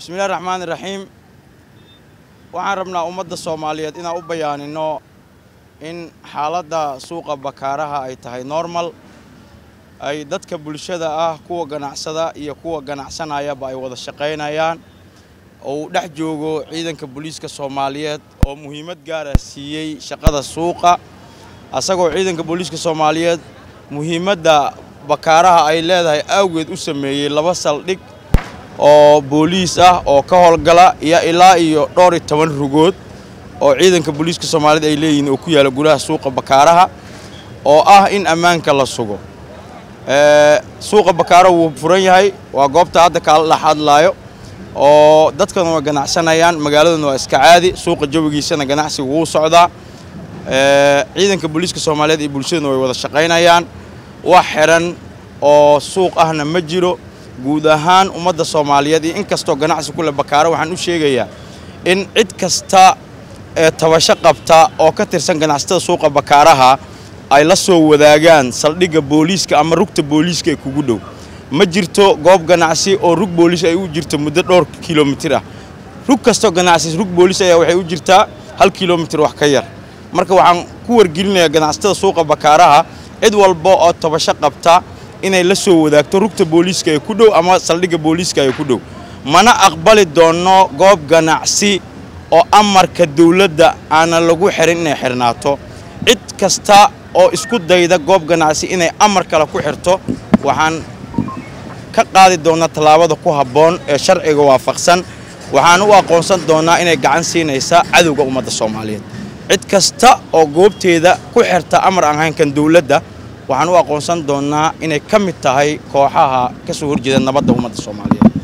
bismillahi raxmaani raxiim waxaan rabnaa ummadda soomaaliyeed inaan u bayaanino in xaaladda suuqa bakaaraha ay tahay normal ay dadka bulshada ah kuwa ganacsada iyo kuwa ganacsanayaba ay wada shaqaynayaan oo uu dhex joogo ciidanka booliiska soomaaliyeed oo muhiimad gaara siiyey shaqada suuqa asagoo ciidanka booliiska soomaaliyeed muhiimadda bakaaraha ay leedahay awgeed u sameeyey laba saldhig oo booliis ah oo ka howlgala iyo ilaa iyo dhowr iyo toban rugood oo ciidanka booliiska soomaaliyeed ay leeyihiin oo ku yaala gudaha suuqa bakaaraha oo ah in ammaanka la sugo suuqa bakaaraha wuu furan yahay waa goobta hadda kaala dhex hadlaayo oo dadkana waa ganacsanayaan magaaladuna waa iska caadi suuqa jawigiisana ganacsiga wuu socdaa ciidanka booliiska soomaaliyeed iyo bulshaduna way wada shaqaynayaan wax xiran oo suuq ahna ma jiro guud ahaan ummadda soomaaliyeed iyo in kastoo ganacsi ku leh bakaaro waxaan u sheegayaa in cid kasta ee tabasho qabta oo ka tirsan ganacsatada suuqa bakaaraha ay la soo wadaagaan saldhigga booliiska ama rugta booliiska ee kugu dhow ma jirto goob ganacsi oo rug booliis ay u jirto muddo dhowr kilomitir ah rug kastoo ganacsi rug booliis ayaa waxay u jirtaa hal kilomitir wax ka yar marka waxaan ku wargelinayaa ganacsatada suuqa bakaaraha cid walba oo tabasho qabta inay la soo wadaagto rugta booliiska ee ku dhow ama saldhigga booliiska ee ku dhow mana aqbali doonno goob ganacsi oo amarka dawladda aanan lagu xirin inay xirnaato cid kasta oo isku dayda goob ganacsi inay amar kale ku xirto waxaan ka qaadi doonnaa tallaabada ku habboon ee sharciga waafaqsan waxaan u aqoonsan doonnaa inay gacan siinaysa cadowga ummadda soomaaliyeed cid kasta oo goobteeda ku xirta amar aan haynkan dawladda waxaan u aqoonsan doonnaa inay ka mid tahay kooxaha ka soo horjeeda nabadda ummadda soomaaliyeed